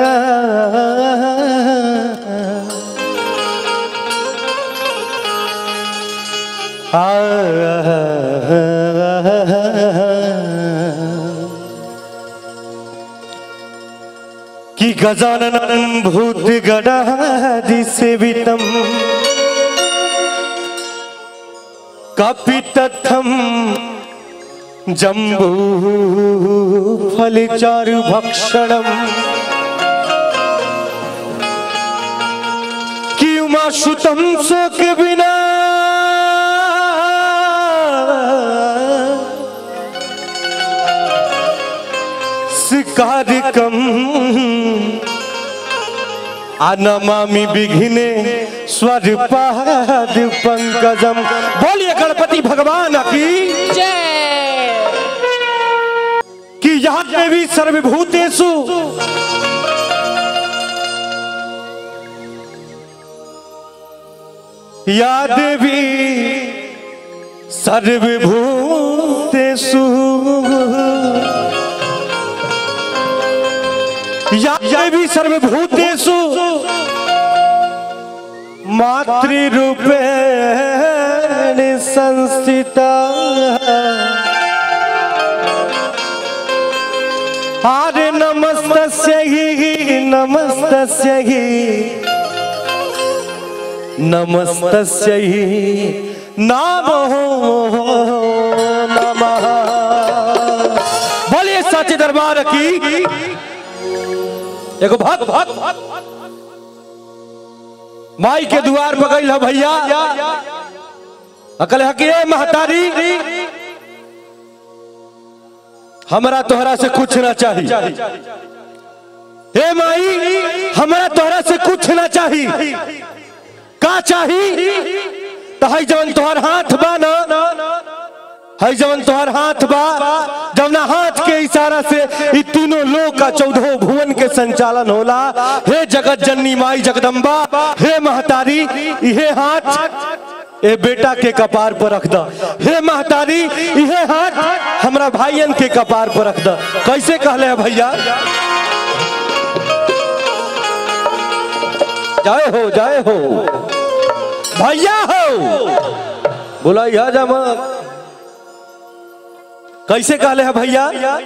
कि गजानन भूत गणादि सेवितम कपितथम जम्बू फलचारु भक्षणम कि उमा सुतम शोक बिना शिकारिकम अनमामि विघ्ने स्वर पाद पंकजम बोलिए गणपति भगवान की कि यहाँ देवी सर्वभूतेषु या देवी सर्वभूतेषु या देवी सर्वभूतेषु मातृरूपेण संस्थिता आरे नमस्तस्यै नमस्तस्यै नमस्तस्यै नमो नमः बोलिए सच्चे दरबार की एगो भक्त भक्त माई के द्वार पर गई भैया अकल है कि ए महतारी हमरा तोहरा से कुछ ना चाहिए हे माई हमरा तोहरा से कुछ ना चाहिए का चाही तो हई जवन तोहर हाथ बा ना हई जवन तोहर हाथ बा जवना हाथ के इशारा से ई तीनों लोक का चौदह भुवन के संचालन होला हे जगत जननी माई जगदम्बा हे महतारी इहे हाथ ए बेटा के कपार पर रख द हे महतारी इहे हाथ हमरा भाईयन के कपार पर रख द कैसे कहले है भैया जाए हो जाए हो भैया हो बोला यह जमा कैसे कहले है भैया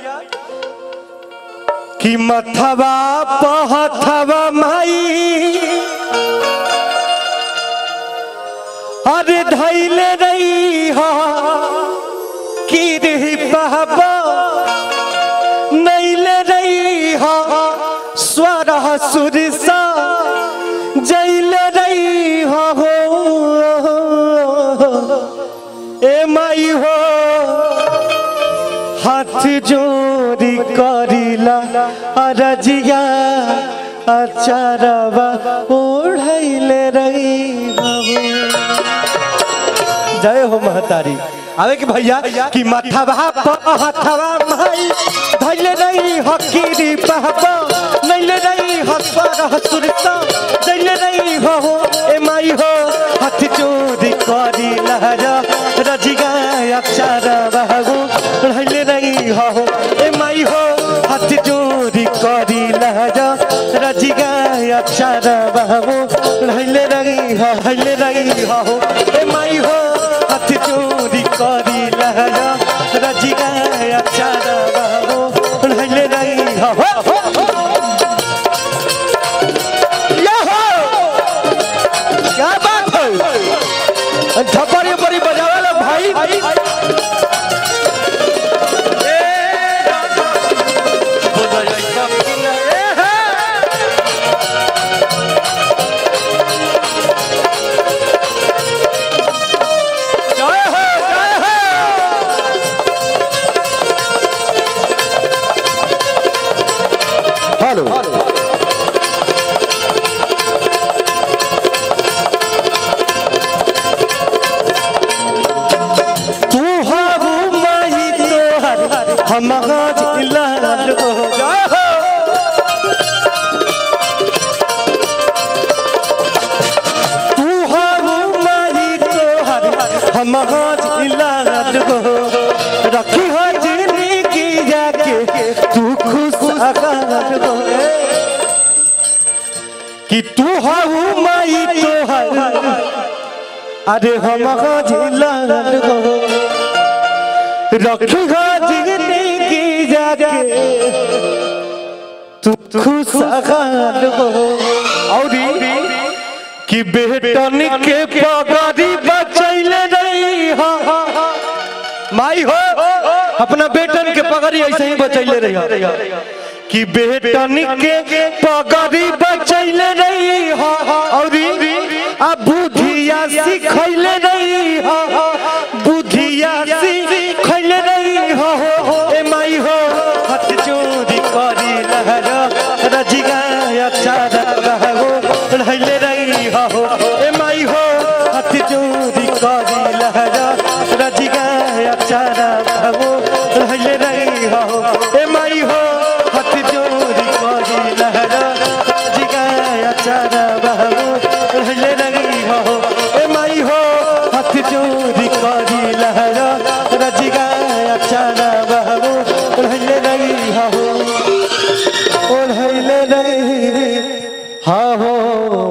कि मथवा पहथवा माई अरे धैले रही हो कि रही बहबा नैले रही हो स्वर सुरसा जैले रही हो ए माई हो हाथ जोड़ी करिला अरजिया अचारवा ओढ़ैले रही जय हो महतारी आवे कि भैया कि मथवा हथवा माई धैले नहीं हकीरी पहबा नैले नहीं हसवर हसुरता दैले नहीं हो ए माई हो हाथ जोड़ी करी लहरा रजिगा अक्षर बहगो धैले नहीं हो ए माई हो हाथ जोड़ी करी लहरा रजिगा अक्षर बहगो धैले नहीं हो धैले नहीं हो ए माई हो हाथ जोड़ी करी लहरा रजिगा अक्षर बहगो धैले नहीं हो क्या बात है थप्पड़ ये बड़ी बजावे लो भाई जय हो जय हो हेलो तू हारू माही तोहर हम आज इलाज हो जय हो तू हारू माही तोहर हम आज इलाज हो रखी हो जिंदगी जाके तू खुश आगाज हो कि तू हऊ माई तोहर अरे हम जिलाल हो रखी जिंदगी जाके तू खुशहाल हो और कि बेटन के पगड़ी बचैले रही हो माई हो अपना बेटन के पगड़ी ऐसे ही बचैले रही हो कि बेटन के पगड़ी बचैले रही हो और आ बुधिया सिखैले रही हो बुधिया सिखैले रही हो ए माई हो हाथ चोरी करी लहर रजिगा चारा रहो रहले रही हो ए माई हो हाथ चोरी करी लहर रजिगा चारा रहो रहले रही हो ए माई हो हाथ चोरी करी लहर रजिगा चारा रहो रहले रही हो ए माई हो हाथ चोरी करी लहर रजिगा चारा रहो रहले रही हो ओढ़ले रही हा हो